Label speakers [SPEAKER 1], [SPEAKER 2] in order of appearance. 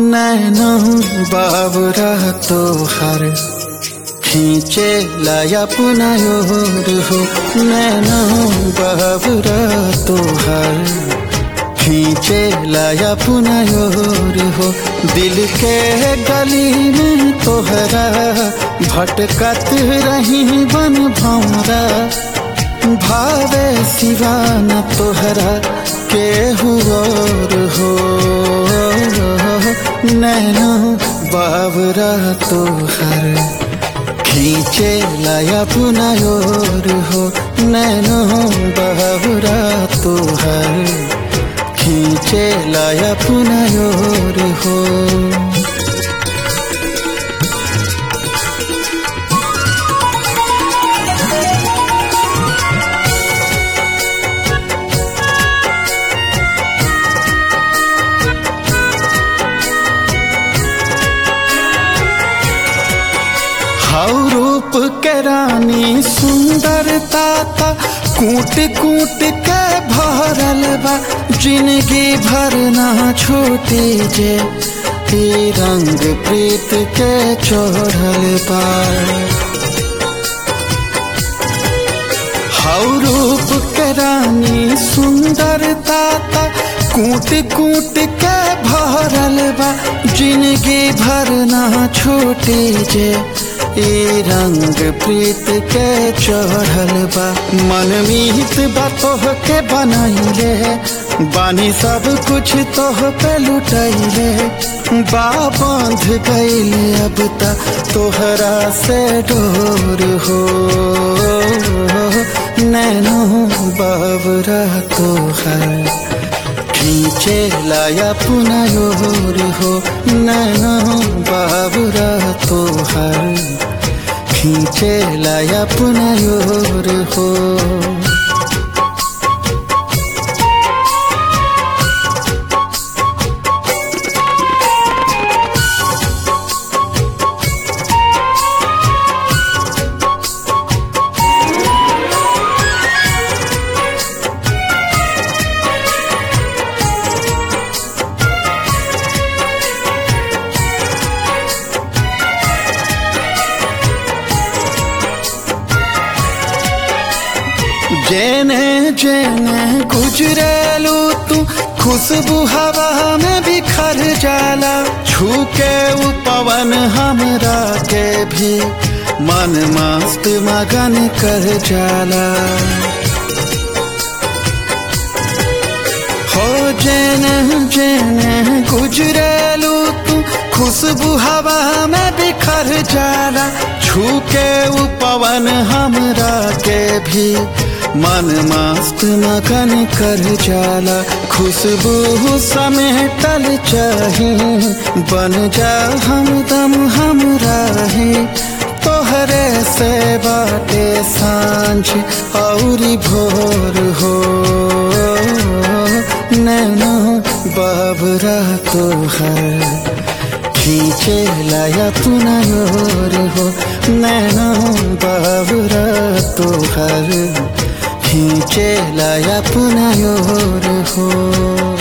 [SPEAKER 1] नैनो बाबरा तोहर खींचे लाया पुनयोर हो नैनो बाबरा तोहर खींचे लाया पुनयोर हो दिल के गली में तोहरा भटकत रही बन भौरा भावे सिवा न तोहरा के हुआर हो नैनो बाबरा तोहर खींचे लाया पुनयोर हो नैनो बाबरा तोहर खींचे लाया पुनयोर हो हाउ रूप के रानी सुंदरता ता कूट कूट के भरल बा जिंदगी भर ना छूटे जे ई रंग प्रीत के चढ़ल बा हाउ रूप के रानी सुंदरता ता कूट कूट के भरल बा जिंदगी भर ना छूटे जे ए रंग प्रीत के चढ़ल बा मन मीत बा तोह के बनैले बानी सब कुछ तोह पे लुटैले बा बांध गईले अब ता तोहरा से डोर हो नैनो बाबरा तोहर खींचे लाया पुनयोर हो नैनो बाबरा तोहर खींचे लाया पुनयोर हो जेने जेने गुजरेलू तू खुशबू हवा में बिखर जाला छू के उ पवन हमरा के भी मन मस्त मगन कर जाला हो जेने जेने गुजरेलू तू खुशबू हवा में बिखर जाला छू के उ पवन हमरा के भी मन मस्त मगन कर जाला खुशबू समेटल चाही बन जा हमदम हमरा ही तोहरे से बाटे सांझ औरी भोर हो नैनो बाबरा तोहर खींचे लाया पुनयोर हो नैनो बाबरा तोहर खींचे लाया पुनयोर हो